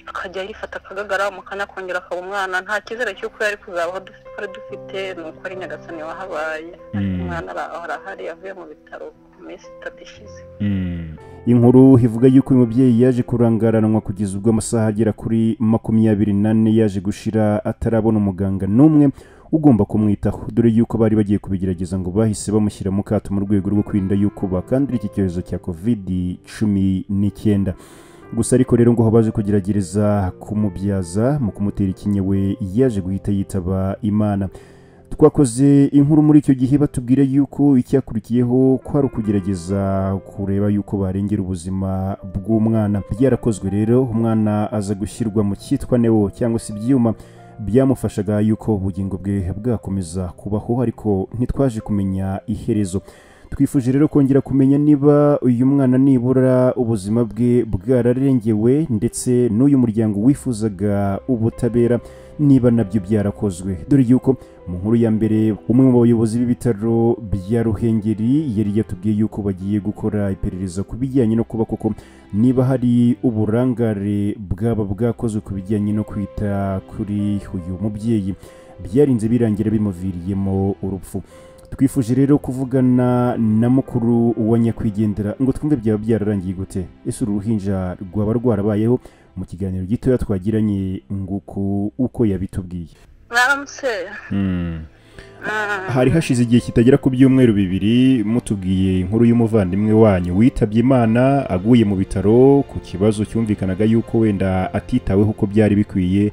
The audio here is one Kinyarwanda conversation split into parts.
akajya yifata akagagara umukanya akongera akaba umwana nta cyizere cy'uko yari kuzabaho twari dufite ni uko ari nyagasani wahabaye ariko umwana arahari yavuye mu bitaro ku minsi itatu ishize inkuru ivuga yuko uyu mubyeyi yaje kurangaranwa kugeza ubwo amasaha agera kuri makumyabiri n'ane yaje gushira atarabona umuganga n'umwe ugomba kumwitaho dore yuko bari bagiye kubigerageza ngo bahise bamushyira mu kato mu rwego rwo kwirinda yuko bakandura iki cyorezo cya kovidi cumi n'icyenda gusa ariko rero ngo baje kugerageza kumubyaza mu kumutera ikinya we yaje guhita yitaba imana twakoze inkuru muri icyo gihe batubwira yuko icyakurikiyeho ko ari ukugerageza kureba yuko barengera ubuzima bw'umwana byarakozwe rero umwana aza gushyirwa mu cyitwa newo cyangwa se ibyuma byamufashaga yuko ubugingo bwe bwakomeza kubaho ariko ntitwaje kumenya iherezo twifuje rero kongera kumenya niba uyu mwana nibura ubuzima bwe bwararengewe ndetse n'uyu muryango wifuzaga ubutabera niba nabyo byarakozwe dore yuko mu nkuru ya mbere umwe mu bayobozi b'ibitaro bya ruhengeri yari yatubwiye yuko bagiye gukora iperereza ku bijyanye no kuba koko niba hari uburangare bwaba bwakozwe ku bijyanye no kwita kuri uyu mubyeyi byarinze birangira bimuviriyemo urupfu twifuje rero kuvugana na mukuru wa nyakwigendera ngo twumve byaba byararangiye gute ese uru ruhinja rwaba rwarabayeho mu kiganiro gitoya twagiranye nguko uko yabitubwiye mwaramutse hari hashize igihe kitagera ku byumweru bibiri mutubwiye inkuru y'umuvandimwe wanyu witabye imana aguye mu bitaro ku kibazo cyumvikanaga yuko wenda atitaweho uko byari bikwiye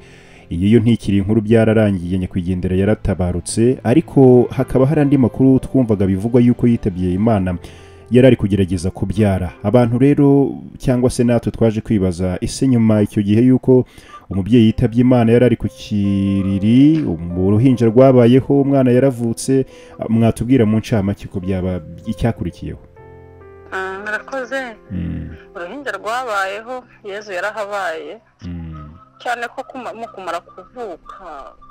iyo yo ntikiri inkuru byararangiye nyakwigendera yaratabarutse ariko hakaba hari andi makuru twumvaga bivugwa yuko yitabye imana yari ari kugerageza kubyara abantu rero cyangwa se natwe twaje kwibaza ese nyuma icyo gihe yuko umubyeyi yitabye imana yari ari ku kiriri uruhinja rwabayeho umwana yaravutse mwatubwira mu ncamake ko byaba icyakurikiyeho murakoze uruhinja rwabayeho yezu yarahabaye cyane ko mu kumara kuvuka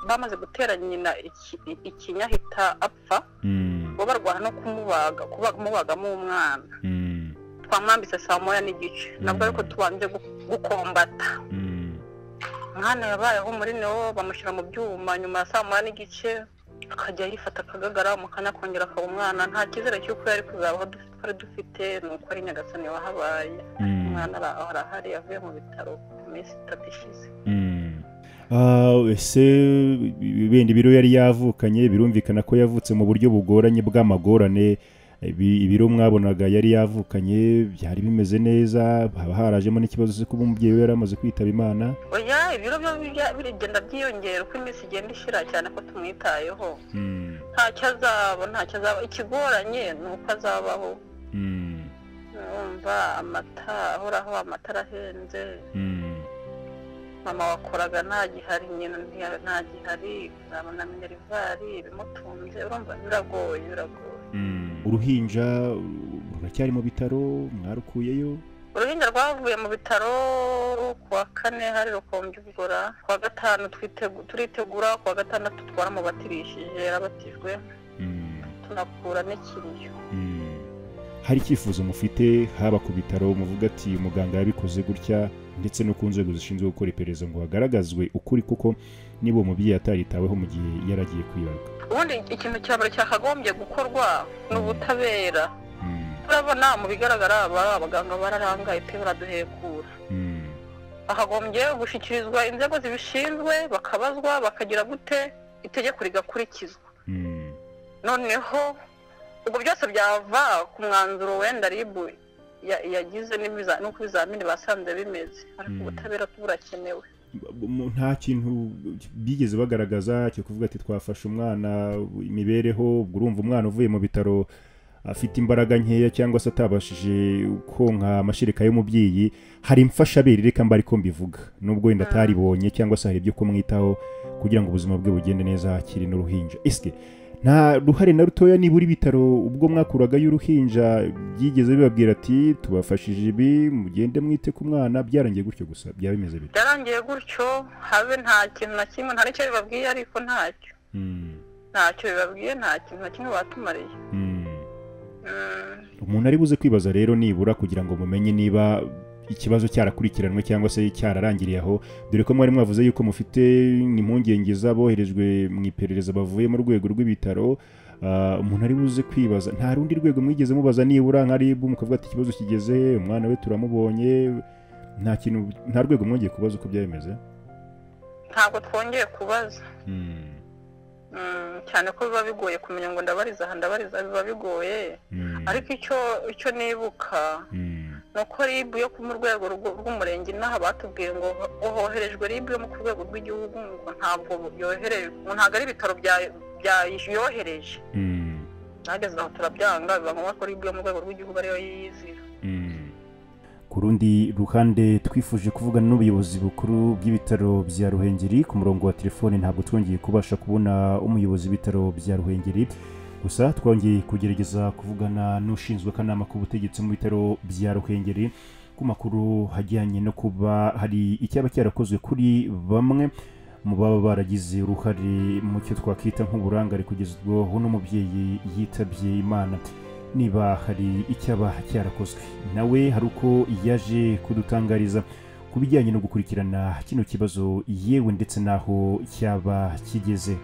bamaze gutera nyina ikinya ahita apfa bo barwana no kumubaga kumubagamo umwana twamwambitse saa moya n'igice nabwo ariko tubanje gukombata umwana yabayeho muri newo bamushyira mu byuma nyuma ya saa moya n'igice akajya yifata akagagara umukanya akongera akaba umwana nta cyizere cy'uko yari kuzabaho twari dufite ni uko ari nyagasani wahabaye umwana arahari yavuye mu bitaro ku minsi itatu ishize ese benda ibiro yari yavukanye birumvikana ko yavutse mu buryo bugoranye bw'amagorane ibiro mwabonaga yari yavukanye byari bimeze neza haba harajemo n'ikibazo cyo kuba umubyeyi we yari amaze kwitaba imana oya ibiro biragenda byiyongera uko iminsi igenda ishira cyane ko tumwitayeho ntacyo azaba ntacyo azaba ikigoranye ni uko azabaho urumva amata ahoraho amatara ahenze mama wakoraga ntagihari nyina ntagihari uzabona minerivari ibimutunze urumva biragoye biragoye uruhinja ruracyari mu bitaro mwarukuyeyo uruhinja rwavuye mu bitaro kuwa kane hari rukombye ubugora kuwa gatanu turitegura kuwa gatandatu twaramubatirishije yarabatijwe tunakura n'ikiriyo hari icyifuzo mufite haba ku bitaro muvuga ati muganga yabikoze gutya ndetse no ku nzego zishinzwe gukora iperereza ngo hagaragazwe ukuri kuko niba uwo mubyeyi ataritaweho mu gihe yaragiye kwibaruka ubundi ikintu cya mbere cyakagombye gukorwa ni ubutabera turabona mu bigaragara abaganga bararangaye pe baraduhekura hakagombye gushyikirizwa inzego zibishinzwe bakabazwa bakagira gute itegeko rigakurikizwa noneho ubwo byose byava ku mwanzuro wenda ribu yagize n'uko ibizamini basanze bimeze ariko ubutabera burakenewe nta kintu bigeze bagaragaza cyo kuvuga ati twafashe umwana imibereho ubwo urumva umwana uvuye mu bitaro afite imbaraga nkeya cyangwa se atabashije konka amashereka y'umubyeyi hari imfashabere reka mba ariko mbivuga nubwo wenda ataribonye cyangwa se hari ibyo kumwitaho kugira ngo ubuzima bwe bugende neza hakiri n'uruhinja esike nta ruhare na rutoya niba uri bitaro ubwo mwakuragayo uruhinja byigeze bibabwira ati tubafashije ibi mugende mwite ku mwana byarangiye gutyo gusa byaba bimeze bite byarangiye gutyo habe nta kintu na kimwe nta n'icyo bibabwiye ariko ntacyo ntacyo bibabwiye nta kintu na kimwe batumariye umuntu ari buze kwibaza rero nibura kugira ngo mumenye niba ikibazo cyarakurikiranwe cyangwa se cyararangiriye aho dore ko mwari mwavuze yuko mufite impungenge z'aboherejwe mu iperereza bavuye mu rwego rw'ibitaro Ah, umuntu ari buze kwibaza nta rundi rwego mwigeze mubaza nibura nka ribu mukavuga ati ikibazo kigeze umwana we turamubonye nta kintu nta rwego mwongeye kubaza uko byameze ntabwo twongeye kubaza Mm, cyane ko biba bigoye kumenya ngo ndabariza aha ndabariza biba bigoye ariko icyo icyo nibuka ni uko ribu yo ku mu rwego rw'u- rw'umurenge inaha batubwiye ngo ho- hoherejwe ribu yo mu ku rwego rw'igihugu ngo ntabwo yoherejwe ngo ntabwo ari ibitaro bya- byayohereje nageze aho turabyanga biba ngombwa ko ribu yo mu rwego rw'igihugu ariyo yizira ku rundi ruhande twifuje kuvugana n'ubuyobozi bukuru bw'ibitaro bya ruhengeri ku murongo wa telefone ntabwo twongeye kubasha kubona umuyobozi w'ibitaro bya ruhengeri gusa twongeye kugerageza kuvugana n'ushinzwe akanama k'ubutegetsi mu bitaro bya ruhengeri ku makuru hajyanye no kuba hari icyaba cyarakozwe kuri bamwe mu baba baragize uruhare mu cyo twakwita nk'uburangare kugeza ubwo n'umubyeyi yitabye imana niba hari icyaba cyarakozwe nawe hari uko yaje kudutangariza ku bijyanye no gukurikirana kino kibazo yewe ndetse n'aho cyaba kigeze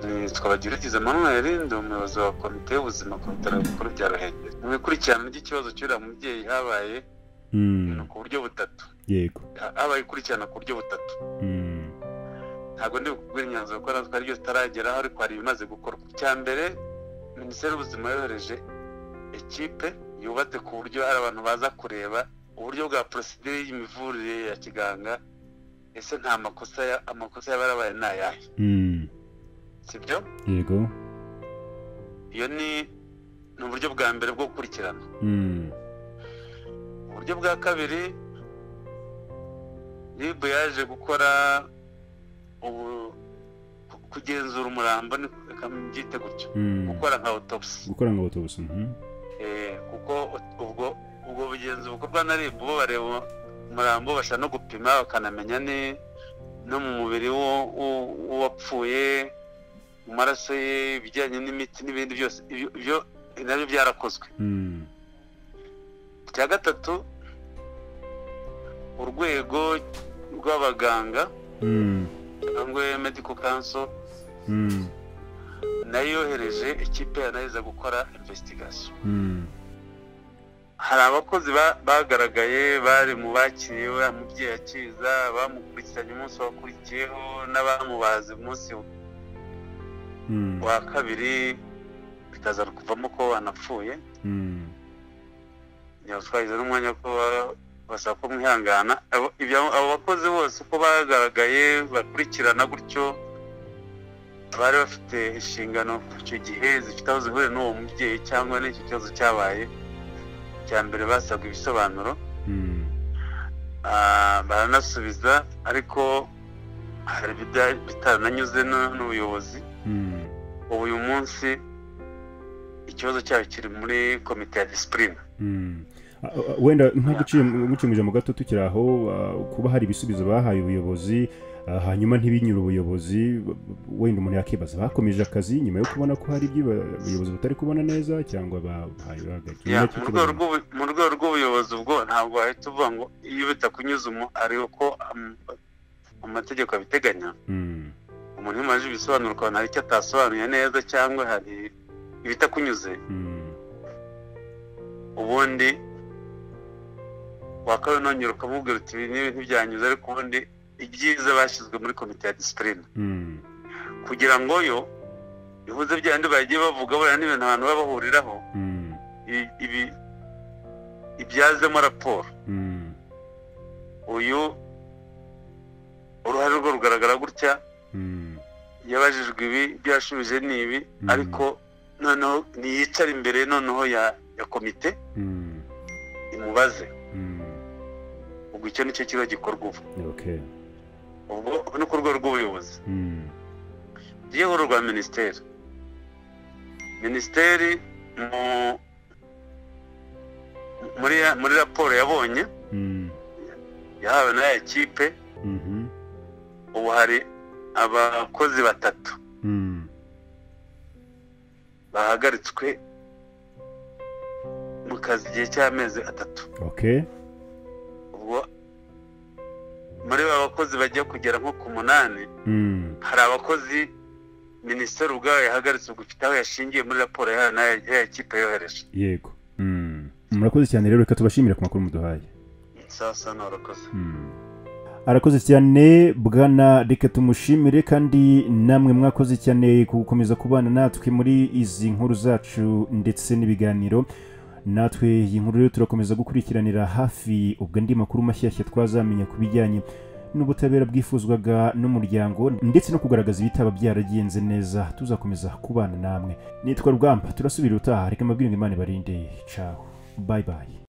nitwa bagerageje manuel ndi umuyobozi wa komite y'ubuzima ku bitaro bikuru bya ruhengeri mu bikurikirana ry'ikibazo cy'uriya mubyeyi habaye ibintu ku buryo butatu yego Ha- habaye ikurikirana ku buryo butatu ntabwo ndi bukubwire imyanzuro kuko natwe ryo tutarageraho ariko hari ibimaze gukorwa icya mbere minisiteri y'ubuzima yohereje ekipe yubatse ku buryo hari abantu baza kureba uburyo bwa porosidire y'imivurire ya kiganga ese nta makosa ya- amakosa yaba yarabaye ni ayahe sibyo yego iyo ni ni uburyo bwa mbere bwo gukurikirana uburyo bwa kabiri ribu yaje gukora ubu- ku- kugenzura umurambo ni- reka mbyite gutyo gukora nka autopsy gukora ngo batubuze Eh, kuko ubwo ubwo bugenzi bukorwa na ribu bo bareba umurambo bashaka no gupima bakanamenya ni no mu mubiri w'u- w'u- w'uwapfuye mu maraso ye ibijyanye n'imiti n'ibindi byose ibyo- ibyo nabyo byarakozwe icya gatatu urwego rw'abaganga cyangwa medical council nayo yohereje ikipe yanayeza gukora investigation hari abakozi ba- bagaragaye bari mu bakiriye uriya mubyeyi akiza bamukurikiranye umunsi wakurikiyeho n'abamubaze umunsi wa kabiri bikaza kuvamo ko wanapfuye ntabwo twagize n'umwanya ko ba- basaba ko mwihangana Abo- ibya- abo bakozi bose uko bagaragaye bakurikirana gutyo bari bafite inshingano icyo gihe zifite aho zihuriye n'uwo mubyeyi cyangwa n'icyo kibazo cyabaye cya mbere basabwa ibisobanuro Ah, baranasubiza ariko hari ibida- bitarananyuze n- n'ubuyobozi ubu uyu munsi ikibazo cyabo kiri muri komite ya disipurine Mm. A- a- wenda ntaguciye mucumije mu gato tukiri aho ah, kuba hari ibisubizo bahaye ubuyobozi ah, hanyuma ntibinyure ubuyobozi b- b- wenda umuntu yakibaza bakomeje akazi nyuma yo kubona ko hari ibyo ba- ubuyobozi butari kubona neza cyangwa bahaye bagakira Ya, mu rwego rw'ubu- mu rwego rw'ubuyobozi ubwo ntabwo wahita uvuga ngo iyo bitakunyuze umu ari uko am- amategeko abiteganya umuntu iyo umaze ibisobanuro ukabona hari icyo atasobanuye neza cyangwa hari ibitakunyuze ubundi wakabinongera ukamubwira uti ibi n'ibi ntibyanyuze ariko ubundi ibyiza bashyizwe muri komite ya disipurine kugira ngo yo ihuze bya bindi bagiye bavuga buriya n'ibintu abantu baba bahuriraho ibi- ibi ibyazemo raporo uyu uruhare rwe rugaragara gutya yabajijwe ibi ibyo yashubije ni ibi Mm. ariko noneho niyicara imbere noneho ya ya komite imubaze ubwo icyo nicyo kiba gikorwa ubu ubwo ni ku rwego rw'ubuyobozi ryeho rwa minisiteri minisiteri mu- muri ya- muri raporo yabonye yahawe na ya kipe ubu hari abakozi batatu bahagaritswe mu kazi igihe cy'amezi atatu muri ba bakozi bajya kugera nko ku munani hari abakozi minisiteri ubwayo yahagaritse gufite aho yashingiye muri raporo ya kipe yohereje yego murakoze cyane rero reka tubashimire ku makuru muduhaye sasa nturakoze arakoze cyane bwana reka tumushimire kandi namwe mwakoze cyane ku gukomeza kubana natwe muri izi nkuru zacu ndetse n'ibiganiro natwe iyi nkuru rero turakomeza gukurikiranira hafi ubwo andi makuru mashyashya twazamenya ku bijyanye n'ubutabera bwifuzwaga n'umuryango ndetse no kugaragaza ibitaba byaragenze neza tuzakomeza kubana namwe nitwa rugamba turasubira utaha reka amabwiriza imana ibarinde caho bayi bayi